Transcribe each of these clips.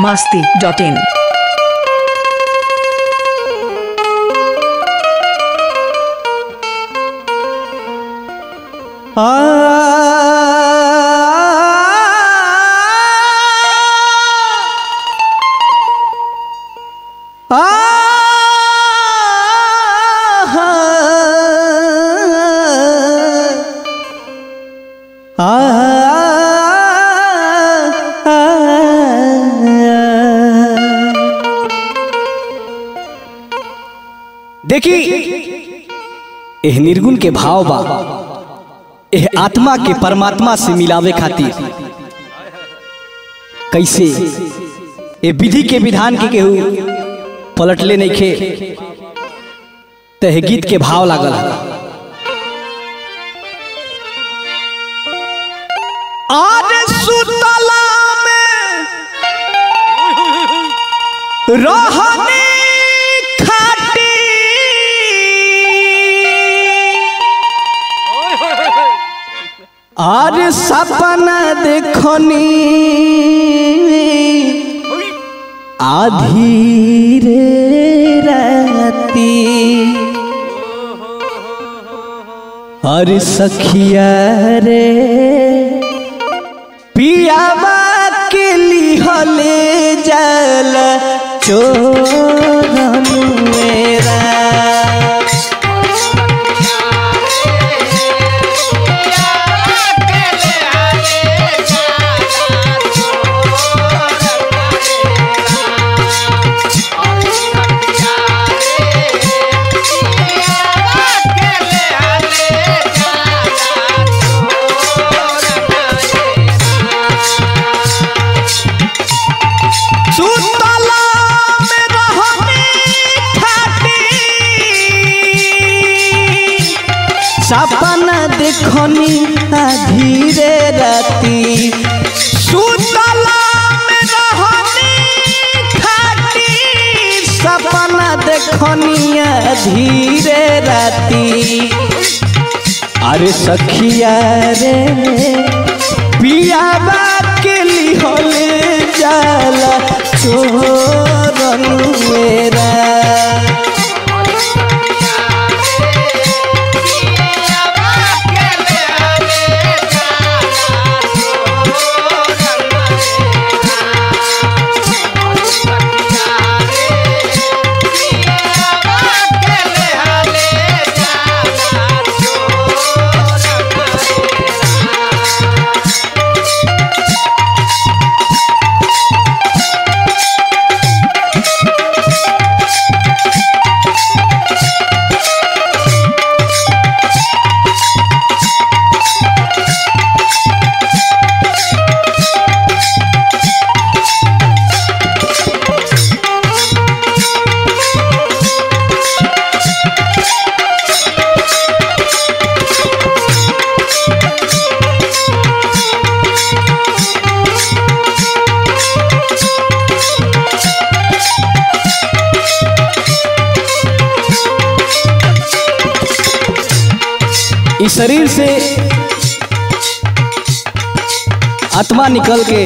masti.in. देखी एह निर्गुण के भाव बा एह आत्मा के परमात्मा से मिलावे खातिर कैसे ए विधि के विधान के केहू पलटले नहीं खे तह गीत के भाव लागल आज सुतला में रहने खाटी আর সপনা দেখনি আধীরে রাতি আর সখিয়া রে पियावा के लिहले जल चोरन मेरा सुतला में रहनी खाटी सपना देखनी धीरे राती सुतला में रहनी खाटी सपना देखनी धीरे राती अरे सखिया रे पियाबा के लिहले जाला चोरन मेरा इस शरीर से आत्मा निकल के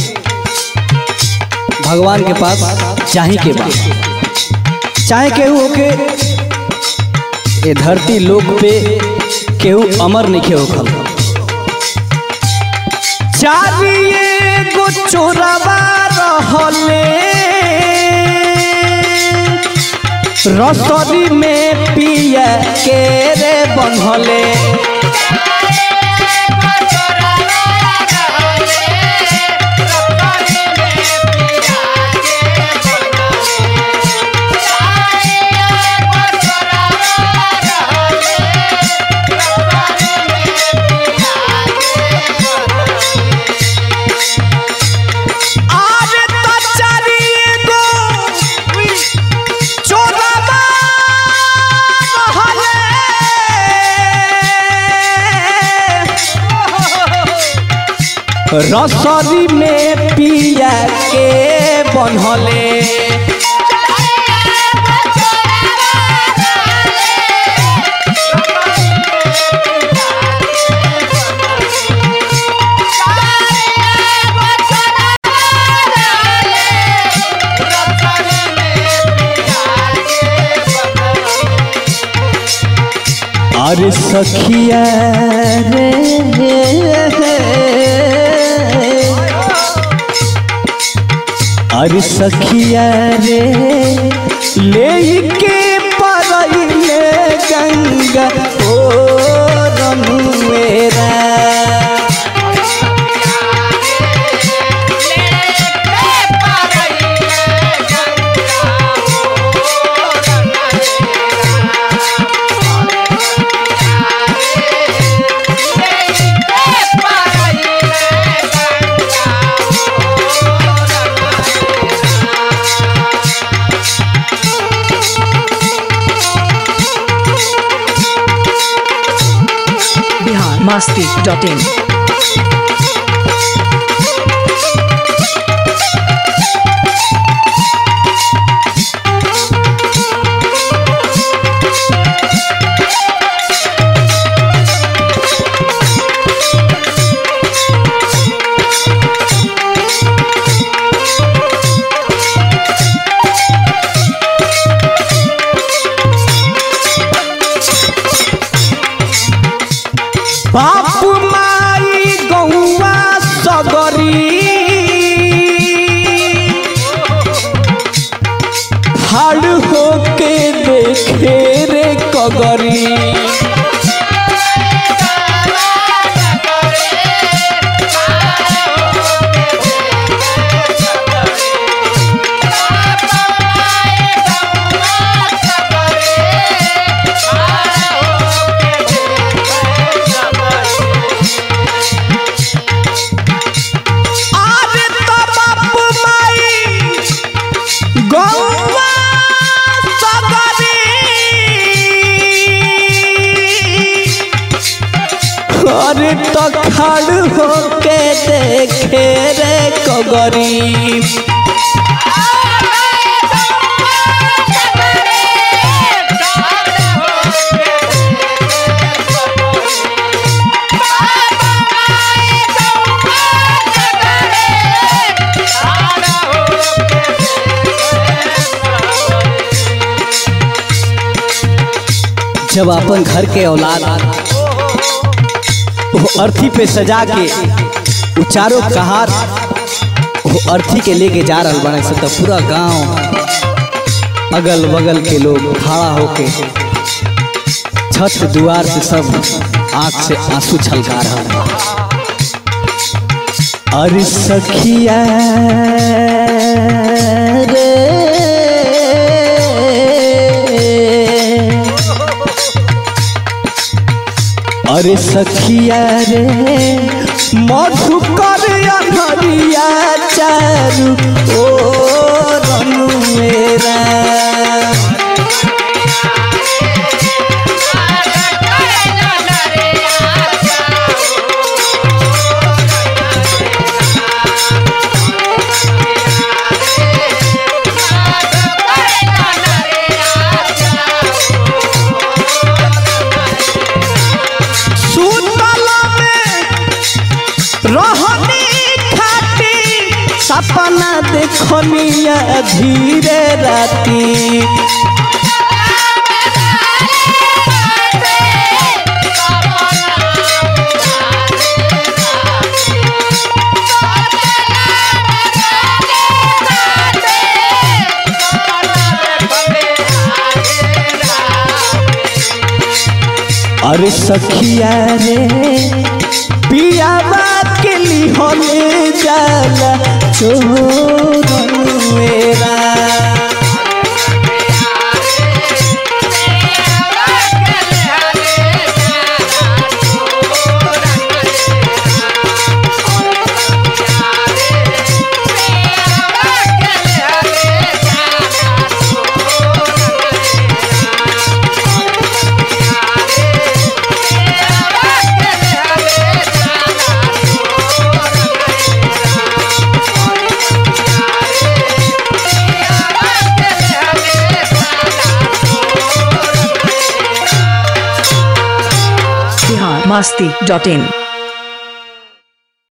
भगवान के पास चाहे के बाद चाहे केहू होके ये धरती लोक पे केहू अमर नहीं होखल चारिए गो चोरवा रहले रसरी में पिया के रे बनहले आज त चारिए गो चोरवा रहले रसरी में पिया के बनहले अरे सखिया रे अरे सखिया रे ले के परइले गंगा ओ रनुएरा बिहार मस्ती डॉट इन बाप माई गौवा सगरी हाड़ होके देखे रे कगरी अरे तो बाप माई गौवा सगरी अरे तो खड़ होके देखे रे कगरी जब अपन घर के औलाद वो अर्थी पे सजा के वो चारों कहार वो अर्थी के लेके जा रहा बने से तो पूरा गांव अगल बगल के लोग खड़ा होके छत दुआर से सब आंख से आंसू छलका रहा अरे सखिया रे अरे सखिया रे मधुकर अनहरिया चारू ओ रनु मेरा सुतला में रहनी खाती सपना देखनिया धीरे राती अरे सखिया रे पियावा के लिहले जाला चोरन मेरा बिहार मस्ती डॉट इन